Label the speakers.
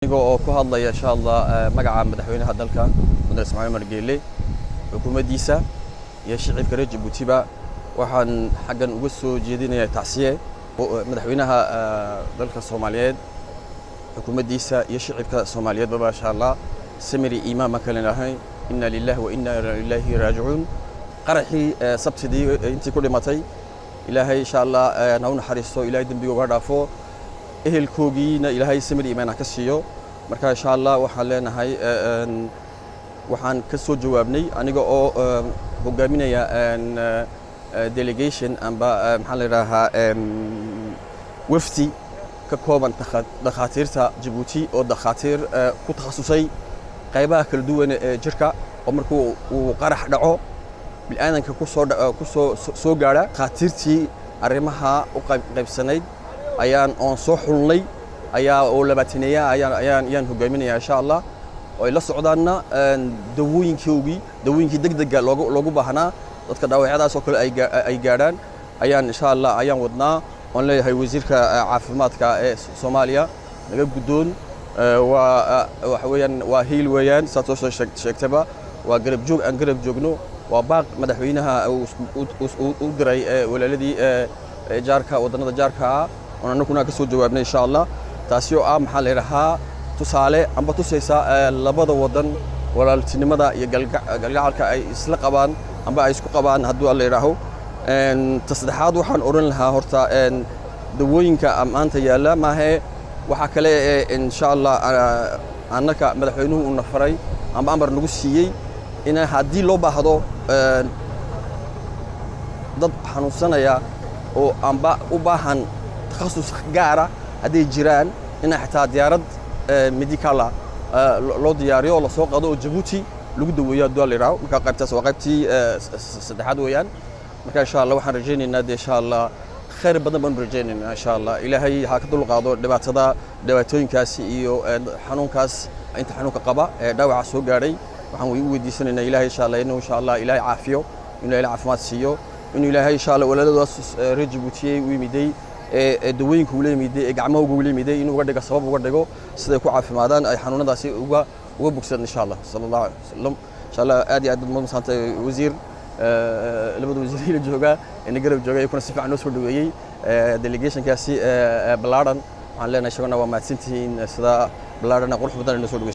Speaker 1: aniga oo ku hadlaya insha allah magaca madaxweynaha dalka mudane ismaaciil umar geele xukuumaddiisa iyo shicibka reer jabuutiba waxaan xaggan uga soo jeedinayaa tacsiye madaxweynaha dalka soomaaliyeed xukuumaddiisa iyo shicibka soomaaliyeedbaba insha allah samiri iimaan baan kale lahay inna lillahi wa inna ilaahi raajicuun qaraxii sabtidii intii ku dhimatay ilaahay insha allah na u naxariisto ilaahay dembiga uga dhaafo ehelkoogiina ilaahay samir iimaan ha ka siiyo marka insha allah waxaan leenahay waxaan ka soo jawaabnay aniga oo hogaaminaya delegation amba maxaa la yidhaahaa wafdi ka kooban dhakhaatiirta jabuuti oo dhakhaatiir ku takhasusay qaybaha kala duwan ee jirka oo markuu uu qarax dhaco bilaadanka kusoo kusoo soo gaadha dhakhaatiirtii arrimaha u qaybsanayd ayaan oon soo xulnay ayaa oo labaataneeya ayaan ayaan ayaan hogaaminaya insha allah oo ay la socdaanna dawooyinkoogii dawooyinkii degdega loogu loogu baahnaa dadka dhaawacyadaas oo kale ay ay gaadhaan ayaan insha allah ayaan wadnaa oon leeyahay wasiirka caafimaadka ee soomaaliya naga guddoon waa waxa weeyaan waa hiil weeyaan saad soo sheegtaba waa garab joog aan garab joogno waa baaq madaxweynaha u diray walaaladii jaarka waddannada jaarka ah oon annaguna ka soo jawaabnay insha allah taasi oo ah maxaa la yidhahaa tusaale amba tusaysa labada waddan walaaltinimada iyo galgacalka ay isla qabaan amba ay isku qabaan hadduu alla yidhaaho ta saddexaad waxaan odhan lahaa horta dawooyinka maanta yaalla maahee waxaa kale ee insha allah annaka madaxweynuhu uu nafaray amba amar nagu siiyey in haddii loo baahdo dad xanuunsanaya oo amba u baahan takhasus gaara hadday jiraan ina xitaa diyaarad medicala loo diyaariyo oo lasoo qado oo jabuuti lagu daweeyo hadduu la yidhaho marka qaybtaas waa qaybtii saddexaad weeyaan marka insha allah waxaan rajaynaynaa dee insha allah khayr badan baanu rajaynaynaa insha allah ilaahay ha ka dulqaado dhibaatada dhibaatooyinkaasi iyo xanuunkaas inta xanuunka qaba ee dhaawaca soo gaadhay waxaan u weydiisanaynaa ilaahay insha allah inuu insha allah ilaahay caafiyo inuu ilaahay caafimaad siiyo inuu ilaahay insha allah walaaladaas reer jabuutiyey u yimiday ee dawooyinka ula yimiday ee gacmahooga ula yimiday inuu uga dhigo sabab uga dhigo siday ku caafimaadaan ay xanuunadaasi uga uga bogsadaan insha allah sala allahu alay wasalam insha allah aad iyo aad baad madsantay wasiir labada wasiir jooga ina garab jooga iyakuna si fiican noo soo dhaweeyey delegationkaasi ballaadhan waxaan leenahay isaguna waa mahadsantihiin sida ballaadhana qurux badan inoo soo dhaweeyey